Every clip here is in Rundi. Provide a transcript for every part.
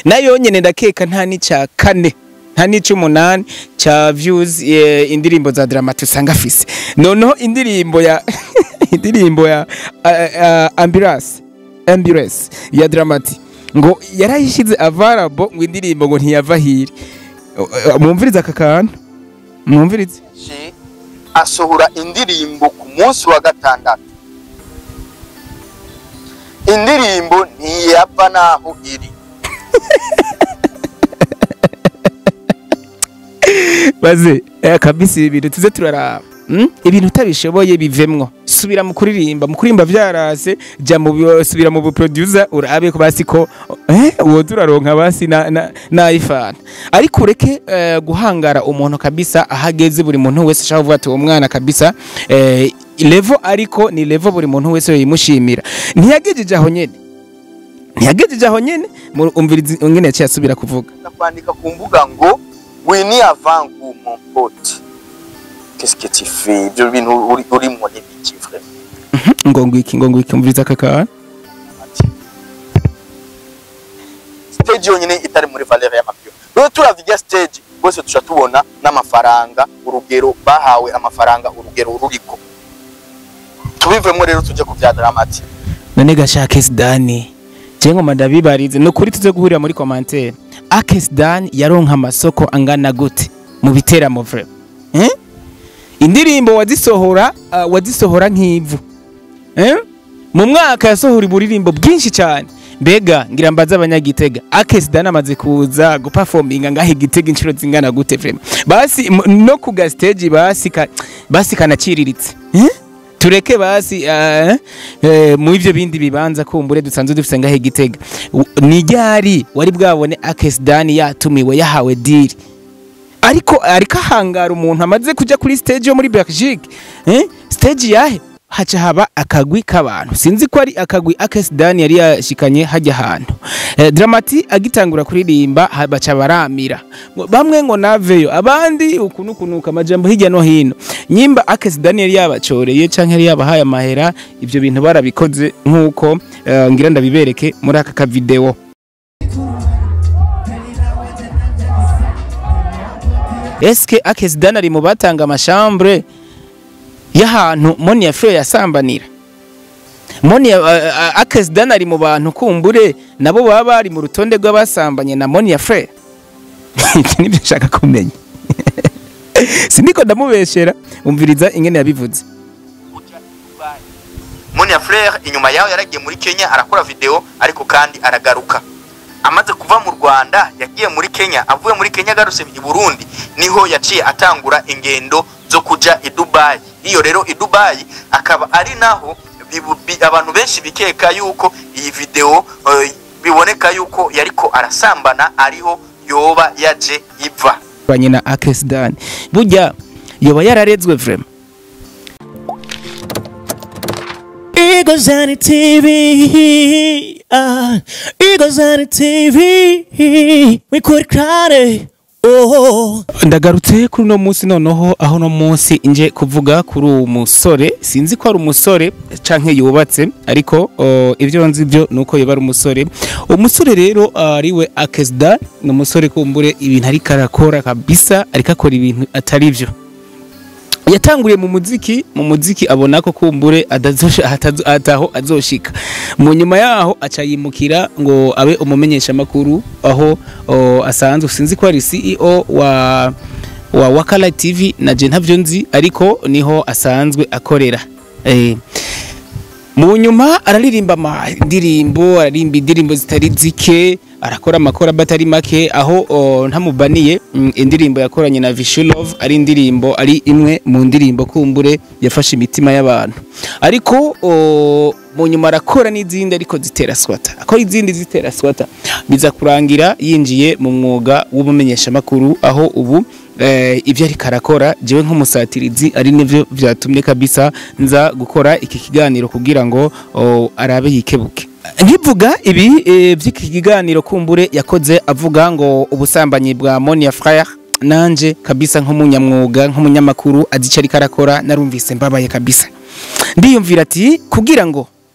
nayo nyene ndakeka nta n'icya kane nta n'ic'umunani ca views eh, indirimbo za Dramati usanga afise noneho indirimbo ya indirimbo ya uh, uh, ambulance ambulance ya Dramati ngo yarayishize available ngo indirimbo ngo ntiyava hiri Uh, uh, mwumvirize aka kantu mwumvirize yaje asohora indirimbo ku munsi wa gatandatu indirimbo ntiyava naho iri baze eh, kabisa ibi bintu tuze turaraba mm? ibintu utabishoboye bivemwo subira mu kuririmba mu kuririmba vyarase ja mu bi- subira mu producer urabe ko basi ko eh uwo turaronka basi na na, na ifana ariko ureke eh, guhangara umuntu kabisa ahageze buri muntu wese ashaka kuvuga ati uwo mwana kabisa eh, level ariko ni level buri muntu wese yimushimira ntiyagejeje aho nyene ntiyagejeje aho nyene mu- umvirizi ngene yaciye asubira kuvuga kwandika ku mbuga ngo wini avangu mon pote qu'est-ce que tu fais ibyo bintu uri urimo ni biki vraiment ngo ngwiki ngo ngwiki umviriza aka kantu ati stage yonyine itari muri valeur y'amapio rero turavuga stage bose tuca tubona n'amafaranga urugero bahawe amafaranga urugero ruriko tubivemo rero tujye ku bya dramati none gashaka Dani je ngoma ndabibarize no kuri tuze guhurira muri commentaire Akes Dan yaronka amasoko angana gute mu biteramo vre eh indirimbo wazisohora uh, wazisohora nk'ivu eh mu mwaka yasohora iburirimbo bwinshi cyane mbega ngira mbaza abanyagitega Akes Dan amaze kuza guperforminga ngahe gitega inshuro zingana gute vre basi m- no ku ga stage basi ka, basi kanaciriritse eh tureke basi uh, uh, mu ivyo bindi bibanza kumbure dusanzwe dufise ngahe gitega U- ni ryari wari bwabone Akes Dani yatumiwe yahawe deal ariko ariko ahangara umuntu amaze kuja kuri stage yo muri Belgique eh stage yahe haca haba akagwi k'abantu sinzi ko ari akagwi Akes Dani yari yashikanye hajya ahantu eh, Dramati agitangura kuririmba ha- baca baramira Ngo bamwe ngo naveyo abandi ukunu kunuka amajambo hirya no hino nyimba Akes Dani yari yabacoreye canke yari yabahaye amahera ivyo bintu barabikoze nkuko eh, ngira ndabibereke muri aka ka video Eske Akes Dan ari mu batanga amashambre y'ahantu Monia Frere yasambanira Monia uh, uh, Akes Dan ari mu bantu kumbure nabo baba bari mu rutonde rw'abasambanye na Monia Frere Iki nibyo nshaka kumenya Siniko ndamubeshera umviriza ingene yabivuze Monia Frere inyuma yaho yaragiye muri Kenya arakora video ariko kandi aragaruka amaze kuva mu Rwanda yagiye muri Kenya avuye muri Kenya agarutse i Burundi niho yaciye atangura ingendo zo kuja i Dubai iyo rero i Dubai akaba ari naho bibu- bi- abantu benshi bikeka yuko iyi video eh, biboneka yuko yariko arasambana ariho yoba yaje iva banye na Akes Dan burya yoba yararezwe vraiment Eagles on the TV. Uh, Eagles on the TV. We could cry. Oh. ndagarutse kuri uno munsi noneho aho uno munsi nje kuvuga kuri uwo musore sinzi ko ari umusore canke yubatse ariko o, ibyo nzi byo nuko yoba ari umusore umusore rero ariwe Akesda ni umusore kumbure ibintu ariko arakora kabisa ariko akora ibintu atari byo yatanguriye mu muziki mu muziki abona ko kumbure adazosha- atazo- ataho azoshika mu nyuma yaho aca yimukira ngo abe umumenyesha makuru aho o, asanzwe sinzi ko ari CEO wa wa Wakala TV na je ntavyo nzi ariko niho asanzwe akorera eh mu nyuma araririmba indirimbo aririmba indirimbo zitari zike arakora amakora batari make aho o, ntamubaniye mm, indirimbo yakoranye na Vishulov ari indirimbo ari imwe mu ndirimbo kumbure yafashe imitima y'abantu ariko o, mu nyuma arakora n'izindi ariko zitera swata akora izindi zitera swata biza kurangira yinjiye mu mwuga w'ubumenyeshamakuru aho ubu eh, ibyo ariko arakora jewe nk'umusatirizi ari nivyo vyatumye kabisa nza gukora iki kiganiro kugira ngo o, arabe yikebuke nkivuga ibi eh, vy'iki kiganiro kumbure yakoze avuga ngo ubusambanyi bwa Monia Frere nanje kabisa nk'umunyamwuga nk'umunyamakuru azi ico ariko arakora narumvise mbabaye kabisa ndiyumvira ati kugira ngo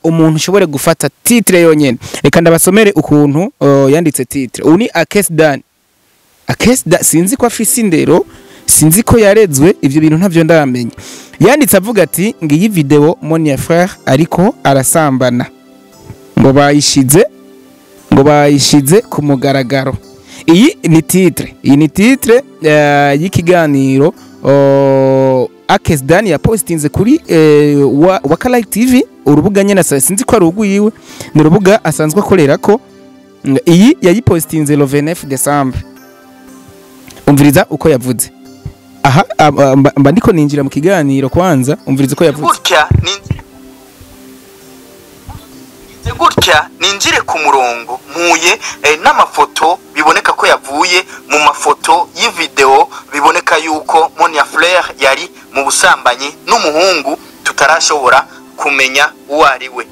umuntu ushobore gufata titre yonyene reka ndabasomere ukuntu uh, yanditse titre ubu ni akesdan akesda sinzi ko afise indero sinzi ko yarezwe ivyo bintu ntavyo ndamenya yanditse avuga ati ngiyi video Monia frère ariko arasambana ngo bayishize ngo bayishize ku mugaragaro iyi ni titre iyi ni titre uh, y'ikiganiro uh, Akesdan yapostinze kuri uh, wa, Wakala TV urubuga nyene asa- sinzi ko ari urwiwe ni urubuga asanzwe akorera ko Mm, iyi yayipostinze le 29 décembre umviriza uko yavuze aha ab- ab- mba mba ndiko ninjira mu kiganiro kwanza umviriza uko yavuze gutya ninjire Ngize gutya ninjire ku murongo mpuye eh, n'amafoto biboneka ko yavuye mu mafoto y'ivideo biboneka yuko Monia Fleur yari mu busambanyi n'umuhungu tutarashobora kumenya uwo ari we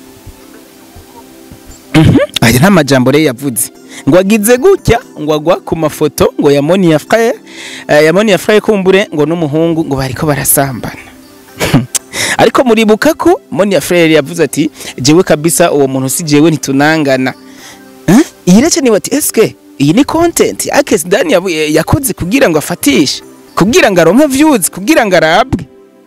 aya nta majambo rero yavuze ngo agize gutya ngo agwa ku mafoto ngo ya Monia frère eh, ya Monia frère kumbure ngo n'umuhungu ngo bariko barasambana ariko muribuka ko Monia frère yavuze ati jewe kabisa uwo muntu si jewe ntitunangana Eh? iyi rece ni wati eske iyi ni content Akes Dan yabu- yakoze kugira ngo afatishe kugira ngo aronke views kugira ngo arabwe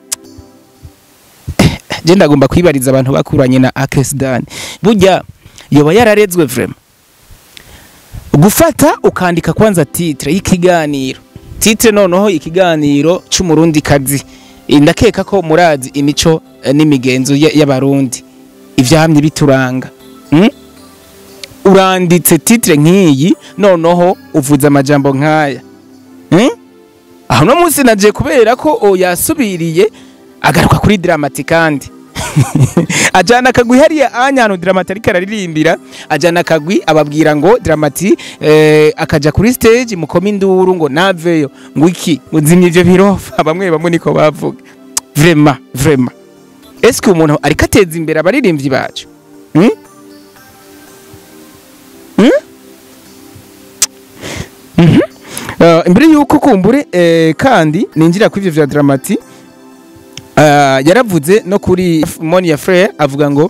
je ndagomba kwibariza abantu bakuranye na Akes Dan burya yoba yararezwe vraiment gufata ukandika kwanza titre y'ikiganiro titre noneho ikiganiro c'umurundi kazi ndakeka ko murazi imico eh, n'imigenzo ya- y'abarundi ivyamye bituranga mm? uranditse titre nk'iyi noneho uvuze amajambo nk'aya mm? aho no munsi naje kubera ko o yasubiriye agaruka kuri dramati kandi ajana akagwi hariya anya hantu dramati ariko araririmbira ajana akagwi ababwira ngo dramati eh, akaja kuri stage mukoma induru ngo naveyo ngo iki muzimye ivyo birofa bamwe bamwe niko bavuga vrema vrema eske umuntu ariko ateza imbere abaririmbyi bacu hmm? Hmm? Mhm. Uh, imbere yuko kumbure eh, kandi ninjira kuri ivyo vya dramati uh, yaravuze no kuri Monia Frere avuga ngo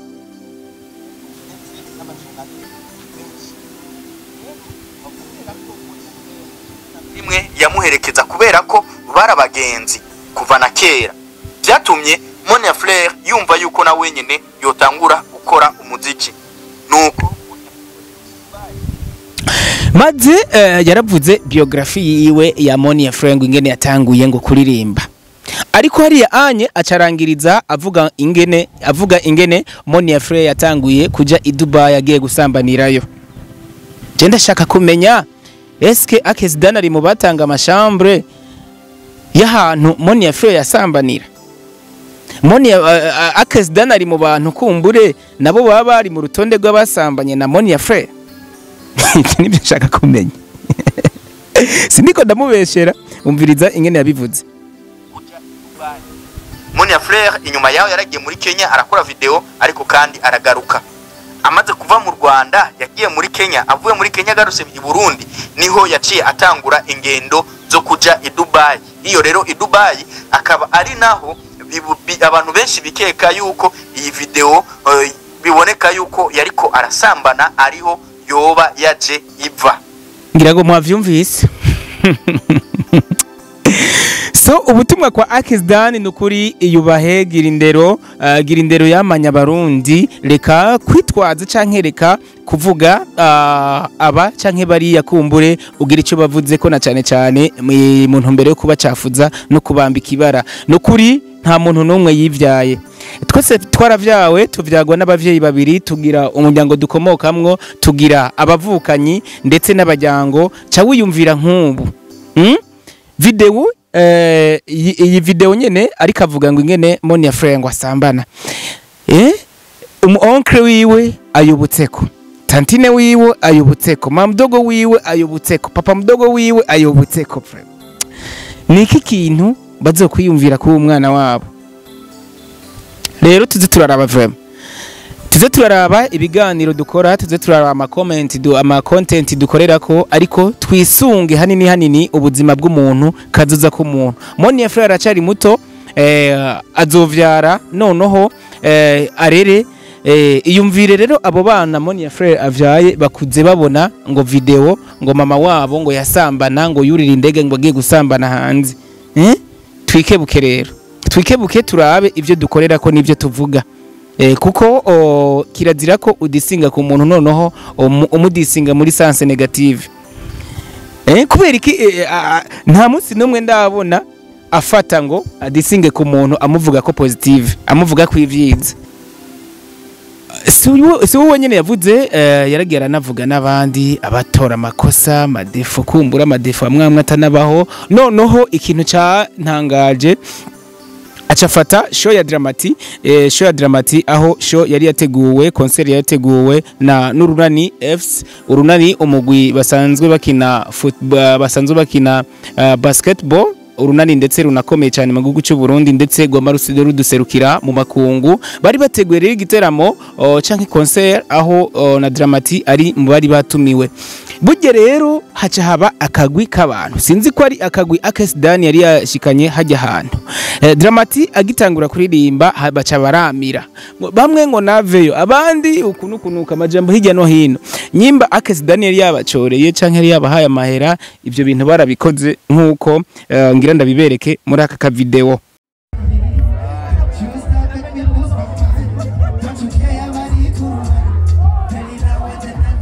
rimwe yamuherekeza kubera ko bari abagenzi kuva na kera byatumye Monia Fleur yumva yuko na wenyine yotangura gukora umuziki nuko maze eh, yaravuze biografi yiwe ya Monia Frere ngo ingene yatanguye ngo kuririmba ariko hariya anye acarangiriza avuga ingene avuga ingene Monia Frere yatanguye kuja i Dubai agiye gusambanirayo je ndashaka kumenya eske Akes Dan ari mu batanga amashambre y'ahantu Monia Frere yasambanira Monia uh, uh, Akes Dan ari mu bantu kumbure nabo baba bari mu rutonde rw'abasambanye na Monia Frere ibyo nibyo nshaka kumenya siniko ndamubeshera umviriza ingene yabivuze Monia Fleur inyuma yaho yaragiye muri Kenya arakora video ariko kandi aragaruka amaze kuva mu Rwanda yagiye muri Kenya avuye muri Kenya agarutse i Burundi niho yaciye atangura ingendo zo kuja i Dubai iyo rero i Dubai akaba ari naho bibu- bi- abantu benshi bikeka yuko iyi video eh, biboneka yuko yariko arasambana ariho yoba yaje iva ngira ngo mwavyumvise so ubutumwa kwa Akis Dan ni ukuri yubahe gira indero uh, gira indero yamanya abarundi reka kwitwaza canke reka kuvuga uh, aba canke bariya kumbure ugira ico bavuze ko na cane cane mu- mu ntumbero yo kubacafuza no kubambika ibara ni ukuri nta muntu n'umwe yivyaye twese twaravyawe tuvyagwa n'abavyeyi babiri tugira umuryango dukomokamwo tugira abavukanyi ndetse n'abajyango ca wiyumvira nk'ubu mm? video eh, iyi iyi video nyene ariko avuga ngo ingene Monia Frere ngo asambana eh umu onkle wiwe ayobutseko tantine wiwe ayobutseko mamdogo wiwe ayobutseko papa mdogo wiwe ayobutseko frere niki kintu bazokwiyumvira kuba umwana wabo rero tuze turaraba vraiment tuze turaraba ibiganiro dukora tuze turaraba ama comment du ama content dukorera ko ariko twisunge hanini hanini ubuzima bw'umuntu kazoza k'umuntu Monia Frere aracari muto eh, azovyara noneho eh, arere Eh, iyumvire rero abo bana Monia Frere avyaye bakuze babona ngo video ngo mama wabo ngo yasambana ngo yurira indege ngo agiye gusambana hanze eh? twikebuke rero twikebuke turabe ivyo dukorera ko n'ivyo tuvuga eh, kuko o, kirazira ko udisinga ku muntu noneho umu- umudisinga muri sanse negative eh, kubera iki eh, a- a- nta munsi n'umwe ndabona afata ngo adisinge ku muntu amuvuga ko positive amuvuga ko ivyiza si uwo- si wowe nyine yavuze eh, yaragiye aranavuga n'abandi abatora amakosa amadefo kumbura amadefo amwe amwe atanabaho noneho ikintu cyantangaje acafata show ya Dramati eh, show ya Dramati aho show yari yateguwe concert yari yateguwe na n'urunani FC urunani umugwi basanzwe bakina football basanzwe bakina uh, basketball urunani ndetse runakomeye cyane mu gihugu cy'u Burundi ndetse Goma rusido ruduserukira mu makungu bari bateguye rero igiteramo uh, canke concert aho uh, na Dramati ari mu bari batumiwe burya rero haca haba akagwi k'abantu sinzi ko ari akagwi Akes Dan yari yashikanye hajya ahantu eh, Dramati agitangura kuririmba ha- baca baramira Ngo bamwe ngo naveyo abandi ukuntu kunuka amajambo hirya no hino nyimba Akes Dan yari yabacoreye canke yari yabahaye amahera ivyo bintu barabikoze nk'uko eh, ngira ndabibereke muri aka ka video She was not making me lose my mind. Don't you care about it? Penny now and then and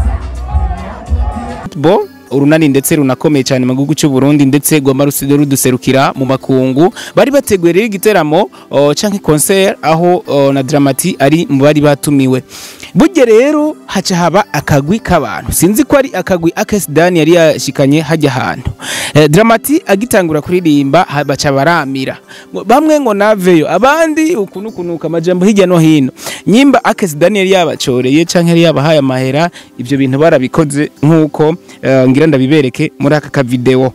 then bo urunani ndetse runakomeye cyane mu gihugu cy'u Burundi ndetse Goma rusido ruduserukira mu makungu bari bateguye rero igiteramo uh, canke concert aho uh, na Dramati ari mu bari batumiwe burya rero haca haba akagwi k'abantu sinzi ko ari akagwi Akes Dan yari yashikanye hajya ahantu eh, Dramati agitangura kuririmba ha- baca baramira Ngo bamwe ngo naveyo abandi ukuntu kunuka amajambo hirya no hino nyimba Akes Dan yari yabacoreye canke yari yabahaye amahera ivyo bintu barabikoze nk'uko eh, ngira ndabibereke muri aka ka video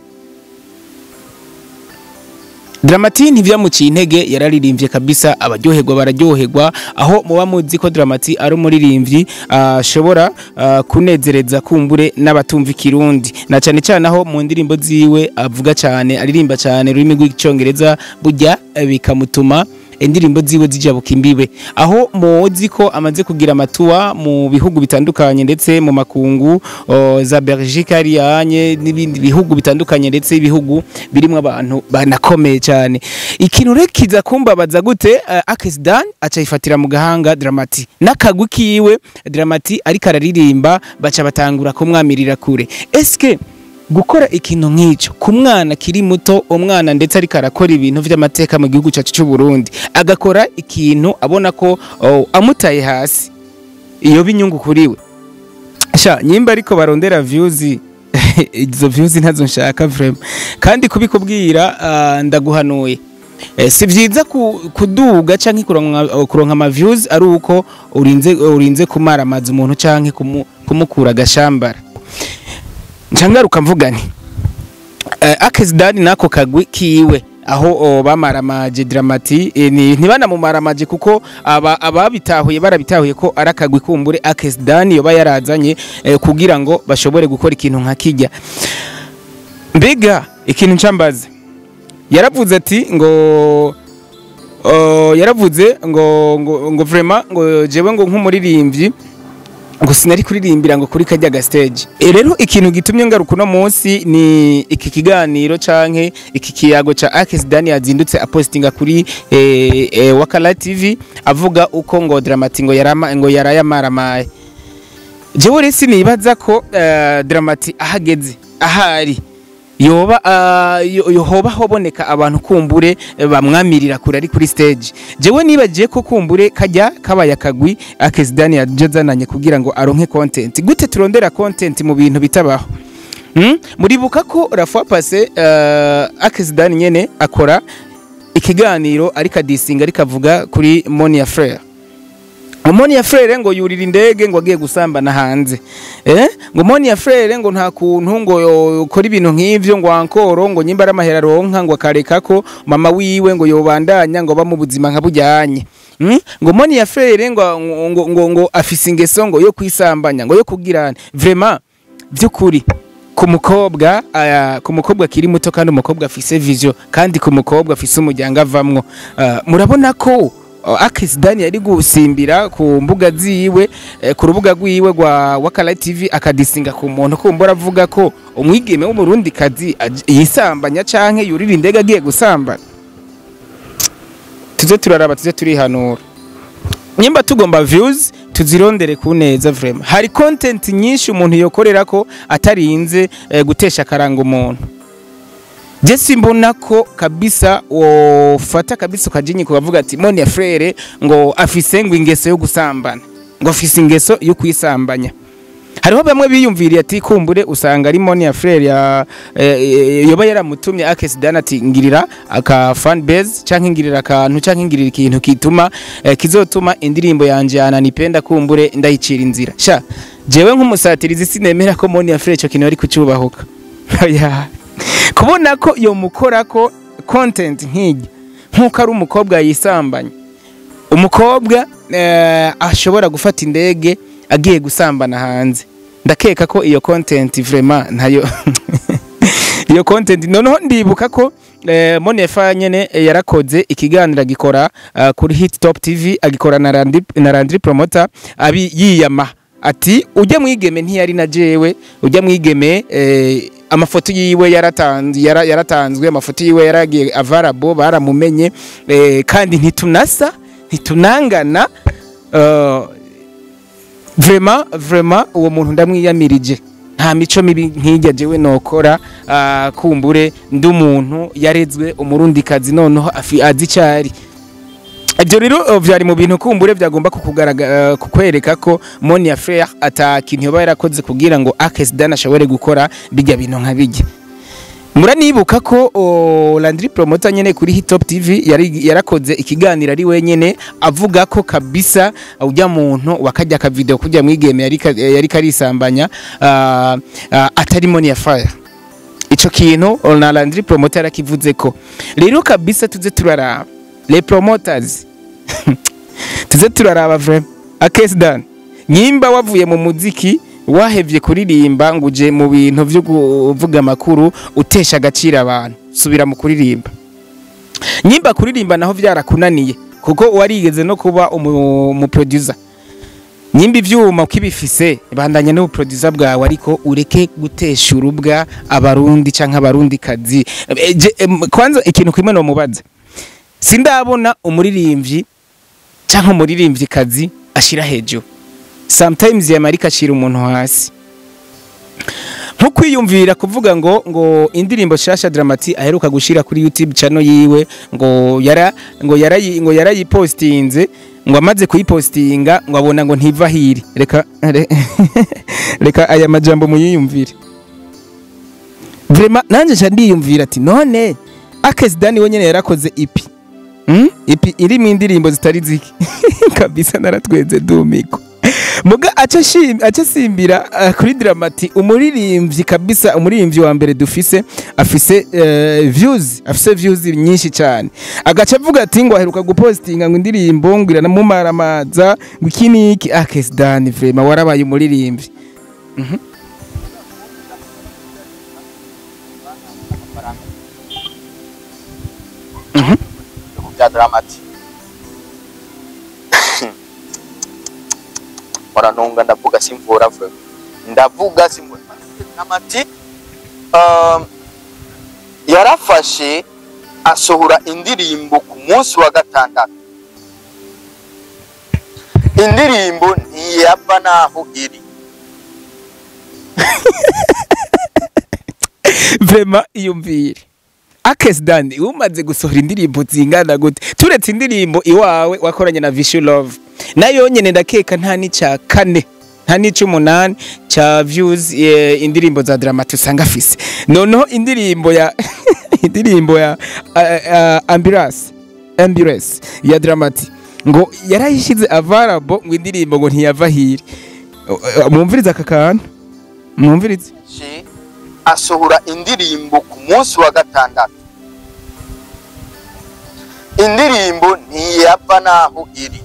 Dramati ntivyamuciye intege yararirimbye kabisa abaryoherwa bararyoherwa aho muba muzi ko Dramati ari umuririmbyi ashobora ah, kunezereza kumbure n'abatumva ikirundi na cyane cyane aho mu ndirimbo ziwe avuga cyane aririmba cyane ururimi rw'icyongereza burya eh, bikamutuma indirimbo ziwe zijabuka imbibe aho muzi ko amaze kugira amatuwa mu bihugu bitandukanye ndetse mu makungu o, za Belgique ariyanye n'ibindi bihugu bitandukanye ndetse ibihugu birimo abantu banakomeye cyane ikintu rero kiza kumbabaza gute uh, Akes Dan acayifatira mu gahanga Dramati n'akagwi kiwe Dramati ariko araririmba baca batangura kumwamirira kure eske gukora ikintu nk'icyo ku mwana kiri muto umwana ndetse ariko arakora ibintu by'amateka mu gihugu cyacu cy'u Burundi agakora ikintu abona ko oh, amutaye hasi iyo binyungu kuri we sha nyimba ariko barondera views izo views ntazo nshaka vraiment kandi kubikubwira ah, ndaguhanuye Eh, si byiza ku- kuduga canke kuronka kuronka ama views ari uko urinze urinze kumara amazi umuntu canke kumu- kumukura agashambara ncangaruka mvuga nti uh, Akes Dan nako kagwi kiwe aho o, bamaramaje Dramati eh, ni ntibanamumaramaje kuko aba ababitahuye barabitahuye ko arakagwi kumbure Akes Dan yoba yarazanye eh, kugira ngo bashobore gukora ikintu nka kijya mbega ikintu ncambaza yaravuze ati ngo uh, yaravuze ngo ngo ngo vraiment ngo jewe ngo nk'umuririmbyi ngo sinari kuririmbira ngo kuri kajya ga stage e rero ikintu gitumye ngaruka uno munsi ni iki kiganiro canke iki kiyago ca Akes Dan yazindutse apostinga kuri eh, eh, Wakala TV avuga uko ngo Dramati ngo yarama ngo yarayamaramaye jewe rero sinibaza ko eh, Dramati ahageze ahari yoba uh, yo- yohoba hoboneka abantu kumbure eh, bamwamirira kure ari kuri stage jewe nibagiye ko kumbure kajya kabaya kagwi Akes Dan yajazananye kugira ngo aronke content gute turondera content mu bintu bitabaho hmm? muribuka ko la fois passé uh, Akes Dan nyene akora ikiganiro ariko adisinga ariko avuga kuri Monia Frere Moni ya Frere ngo yurira indege ngo agiye gusambana hanze. Eh? Ngo Moni ya Frere ngo nta kuntu ngo yokora ibintu nk'ivyo ngo ankoro ngo nyimba amahera ronka ngo akareka ko mama wiwe ngo yobandanya ngo bamu buzima nka bujyanye. Mm? Ngo Moni ya Frere ngo ngo, ngo, ngo afise ingeso ngo yo kwisambanya ngo yo kugirana. Vraiment by'ukuri ku mukobwa aya ku mukobwa kiri muto kandi umukobwa afise vision kandi ku mukobwa afise umuryango avamwo Ah, murabona ko akisidani yari gusimbira ku mbuga ziwe eh, ku rubuga rwiwe rwa wakala tv akadisinga ku muntu kumbura avuga ko umwigeme w'umurundi kazi yisambanya canke yurira indege agiye gusambana tuze turaraba tuze turihanura nyimba tugomba views tuzirondere ku neza vraiment hari content nyinshi umuntu yokorera ko atarinze eh, gutesha karanga umuntu je simbona ko kabisa wofata kabisa ukajinyi kukavuga ati moni ya frere ngo afise ngo ingeso yo gusambana ngo afise ingeso yo kwisambanya hariho bamwe biyumviriye ati kumbure usanga ari moni ya frere ya eh, yoba yaramutumye akesidana ati ngirira aka fan base canke ngirira akantu canke ngirira ikintu kituma eh, kizotuma indirimbo yanje yananipenda kumbure ndayicira inzira sha jewe nk'umusatirizi sinemera ko moni ya frere ico kintu ari kucyubahuka oya kubona ko iyo mukora ko content nk'ijya nk'uko ari umukobwa yisambanya umukobwa eh, ashobora gufata indege agiye gusambana hanze ndakeka ko iyo content vraiment ntayo iyo content noneho ndibuka ko eh, Monefa nyene eh, yarakoze ikiganiro agikora uh, kuri Hit Top TV agikora na Randi, na Randri Promoter abi yiyama ati ujya mwigeme ntiyari na jewe ujya mwigeme eh, amafoto yiwe yaratanzwe yara, yaratanzwe amafoto yiwe yaragiye avarabo baramumenye eh, kandi ntitunasa ntitunangana uh, vraiment vraiment uwo muntu ndamwiyamirije nta mico mibi nk'ijya jewe nokora uh, kumbure ndi umuntu yarezwe umurundikazi noneho afi azi icyari ibyo rero uh, byari mu bintu kumbure byagomba kukugaragara uh, kukwereka ko Monia Frere atakintu yoba yarakoze kugira ngo Akesdan ashobore gukora bijya bintu nka bijya muranibuka ko o, Landry Promoter nyene kuri Hit Top TV yari yarakoze ikiganiro ari wenyene avuga ko kabisa ujya muntu wakajya ka video kujya mwigeme yari ka- yari karisambanya uh, uh, atari Monia Frere ico kintu o, na Landry Promoter yarakivuze ko rero kabisa tuze turaraba les promoters tuze turaraba vraiment Akesdan nyimba wavuye mu muziki wahevye kuririmba ngo uje mu bintu byo kuvuga amakuru utesha agaciro abantu subira mu kuririmba nyimba kuririmba naho byarakunaniye kuko warigeze no kuba umu, umu producer nyimba ivyuma ukibifise bandanye no producer bwawe ariko ureke gutesha urubwa abarundi canke abarundi kazi E, je- em, kwanza ikintu kimwe no mubaza sindabona umuririmbyi canke umuririmbyi kazi ashira hejuru sometimes yamarika acira umuntu hasi nko kwiyumvira kuvuga ngo ngo indirimbo shasha dramati aheruka gushira kuri YouTube channel yiwe ngo yara ngo yarayi ngo yarayipostinze ngo amaze kuyipostinga ngo abona ngo ntiva hiri reka re- reka aya majambo muyiyumvire vraiment nanje nca ndiyumvira ati none Akesidani we nyene yarakoze ipi Mm? ipi irimo indirimbo zitari ziki kabisa naratwenze dumiko muga aca shim aca simbira uh, kuri dramati umuririmbyi kabisa umuririmbyi wa mbere dufise afise uh, views afise views nyinshi cyane agaca avuga ati ngo aheruka gupostinga ngo indirimbo ngo iranamumaramaza ngo iki niki Akesidani vraiment warabaye umuririmbyi bya dramati waranunga ndavuga simvura vuba ndavuga simvura dramati um, yarafashe asohora indirimbo ku munsi wa gatandatu indirimbo ntiyava naho iri vraiment iyumvire Akesidani umaze gusohora indirimbo zingana gute turetse indirimbo iwawe wakoranye na Vishu Love nayo nyene ndakeka nta n'icya kane nta n'ic'umunani cya views eh, indirimbo za Dramati usanga afise noneho indirimbo ya indirimbo ya uh, uh, ambulance ambulance ya Dramati ngo yarayishize available ngo indirimbo ngo ntiyava hiri Uh, uh, mwumvirize aka kantu mwumvirize She asohora indirimbo ku munsi wa gatandatu indirimbo ntiyava naho iri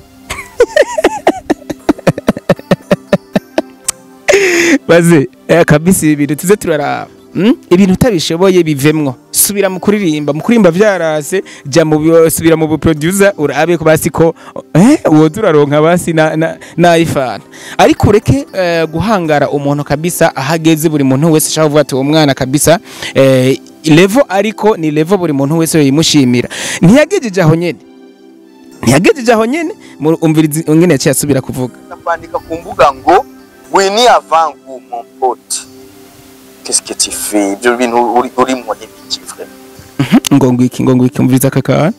baze eh, kabisa ibi bintu tuze turaraba mm? ibintu utabishoboye bivemwo subira mu kuririmba mu kuririmba vyarase ja mu bi- subira mu buproducer urabe ko basi ko eh woza uraronka basi na na, na iPhone ariko ureke eh, guhangara umuntu kabisa ahageze buri muntu wese ashaka kuvuga ati uwo mwana kabisa eh, level ariko ni level buri muntu wese yimushimira ntiyagejeje aho nyene ntiyagejeje aho nyene mu- umvirizi ingene yaciye asubira kuvuga kwandika ku mbuga ngo wini avangu mon pote qu'est-ce que tu fais ibyo bintu uri urimo ni iki vraiment ngo ngwiki ngo ngwiki umviriza kakara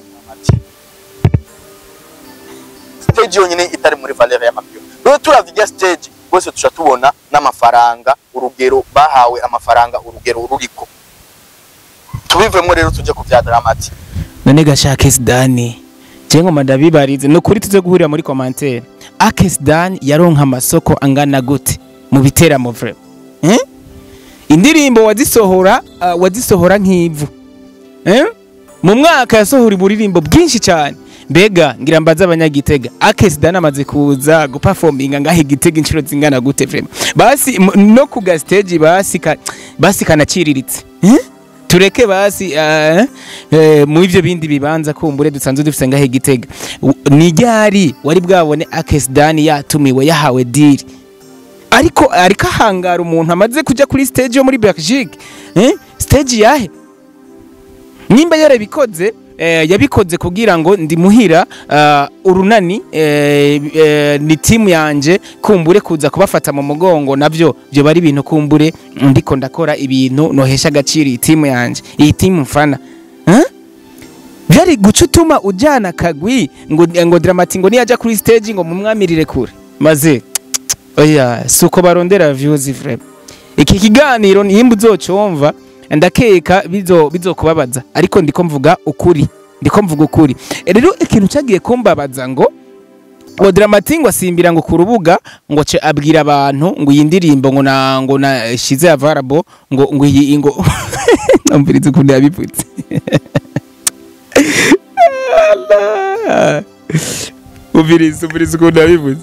stage yonyine itari muri valeur y'amapio rero turavuga stage bose tuca tubona n'amafaranga urugero bahawe amafaranga urugero ruriko tubivemo rero tujye ku bya dramati none gashake sidani je ngoma ndabibarize ni ukuri tuze guhurira muri commentaire ake sidani yaronka amasoko angana gute mu biteramo vre eh? indirimbo wazisohora uh, wazisohora nk'ivu eh? mu mwaka yasohora uburirimbo bwinshi cyane mbega ngira mbaza abanyagitega ake sidani amaze kuza guperforminga ngaho igitega inshuro zingana gute vrema basi m- no ku gastage basi ka, basi kanaciriritse eh? tureke basi uh, uh, mu ivyo bindi bibanza kumbure dusanzwe dufise ngaho igitega U- ni ryari wari bwabone akesidani yatumiwe yahawe diri ariko ariko ahangara umuntu amaze kuja kuri stage yo muri Belgique eh? stage yahe nimba yarabikoze eh, yabikoze kugira ngo ndimuhira uh, urunani eh, eh, ni timu yanje kumbure kuza kubafata mu mugongo navyo byo bari ibintu kumbure ndiko ndakora ibintu nohesha agaciro iyi timu yanje iyi timu mfana eh? byari guca utuma ujyana kagwi ngo ngo dramati ngo niyaja kuri stage ngo mumwamirire kure maze oya si uko barondera views vrema iki kiganiro nimba uzocumva ndakeka bizo bizokubabaza ariko ndiko mvuga ukuri ndiko mvuga ukuri E, rero ikintu cyagiye kumbabaza ngo ngo Dramati ngo asimbira ngo ku rubuga ngo ce abwira abantu ngo iyi ndirimbo ngo na ngo na shize available ngo ngo iyi ngo umvirize ukuntu yabivutse Allah. umvirize umvirize ukuntu yabivutse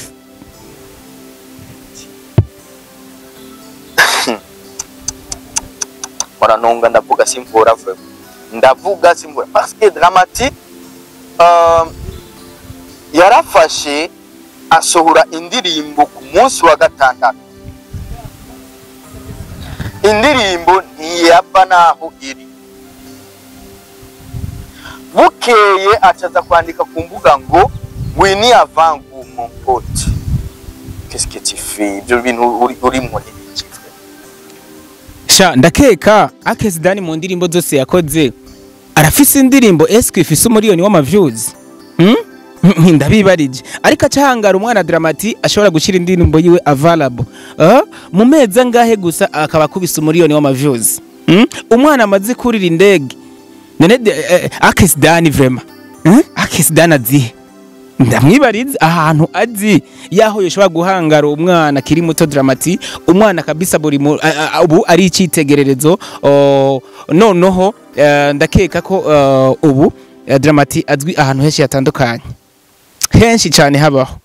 muranunga ndavuga simvura vraiment ndavuga simvura parce que dramati um, yarafashe asohora indirimbo ku munsi wa gatandatu indirimbo ntiyava n'aho iri bukeye acaza kwandika ku mbuga ngo wini avangu mon pote qu'est-ce que tu fais ibyo bintu uri urimo ni iki vraiment sha ndakeka akesidani mu ndirimbo zose yakoze arafise indirimbo eske ifise umuriyoni w'amaviews hmm? Hmm, ndabibarije ariko acahangara umwana dramati ashobora gushyira indirimbo yiwe available uh, mu mezi angahe gusa akaba akubise umuriyoni w'amaviews hmm? umwana amaze kurira indege none de- eh, akesidani vrema hmm? akesidani azihe ndamwibariza ahantu azi yaho yoshobora guhangara umwana akiri muto dramati umwana kabisa buri mu- a- a- ubu ari icyitegererezo o, noneho eh, ndakeka ko eh, ubu eh, dramati azwi ahantu henshi hatandukanye henshi cyane habaho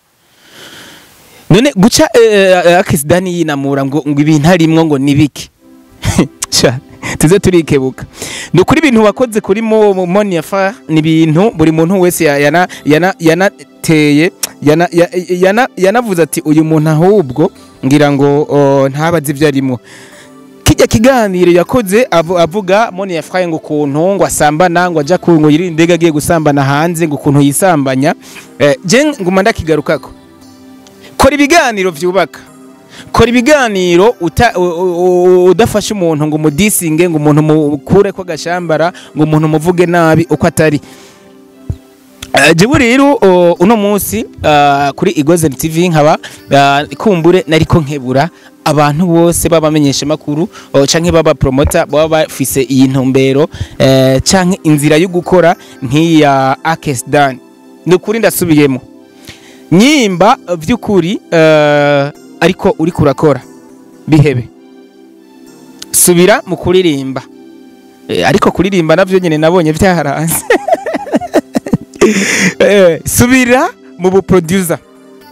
none guca akisidani yinamura ngo ngo ibintu arimwo ngo ni biki Sha, tuze turikebuka ni ukuri ibintu wakoze kuri mo mo- moniafa ni ibintu buri muntu wese ya- yana yana yanateye yana ya- yana yanavuze ati uyu muntu ahubwo ngira ngo o, ntabazi ibyo arimo kijya kiganiro yakoze avu- avuga moniafa ngo ukuntu ngo asambana ngo ajya ku ngo yirinde indege agiye gusambana hanze ngo ukuntu yisambanya eh, je nguma ndakigarukako kora ibiganiro byubaka kora ibiganiro uta- u- u- u- udafashe umuntu ngo umudisinge ngo umuntu mukure ko agashambara ngo umuntu umuvuge nabi uko atari Eh, jewe rero o, uno munsi ah, kuri Igozen TV nkaba ah, kumbure nariko nkebura abantu bose babamenyesha makuru canke baba promoter baba bafise iyi ntumbero eh, canke inzira yo gukora nk'iya Akesdan ni ukuri ndasubiyemo nyimba vy'ukuri eh, ariko uri kurakora bihebe subira mu kuririmba Eh, ariko kuririmba navyo nyene nabonye vyaharanze Eh, subira mu buproducer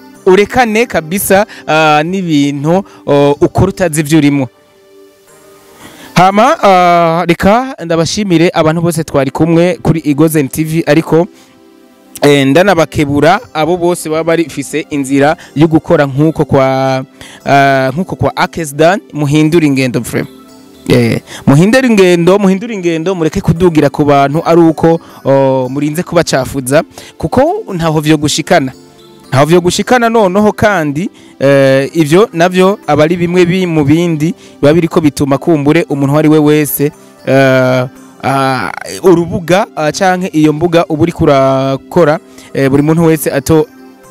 urekane kabisa ah, n'ibintu oh, ukora utazi ivyo urimo hama ah, reka ndabashimire abantu bose twari kumwe kuri Igozen TV ariko eh, ndanabakebura abo bose baba barifise inzira yo gukora nk'uko kwa ah, nk'uko kwa Akesdan muhindura ingendo frame Eh, muhindura ingendo muhindura ingendo mureke kudugira ku bantu ari uko oh, murinze kubacafuza kuko ntaho vyo gushikana ntaho vyo gushikana noneho kandi eh, ivyo navyo aba ari bimwe bi mu bindi biba biriko bituma kumbure umuntu uwo ari we wese eh, ah, urubuga ah, canke iyo mbuga uba uriko urakora eh, buri muntu wese ato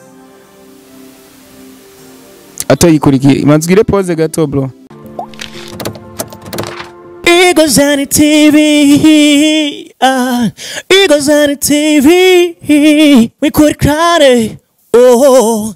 atoyikurikiye imanzwire pose gato bro Eagles on the TV. Uh, Eagles on the TV. We could cry. Oh.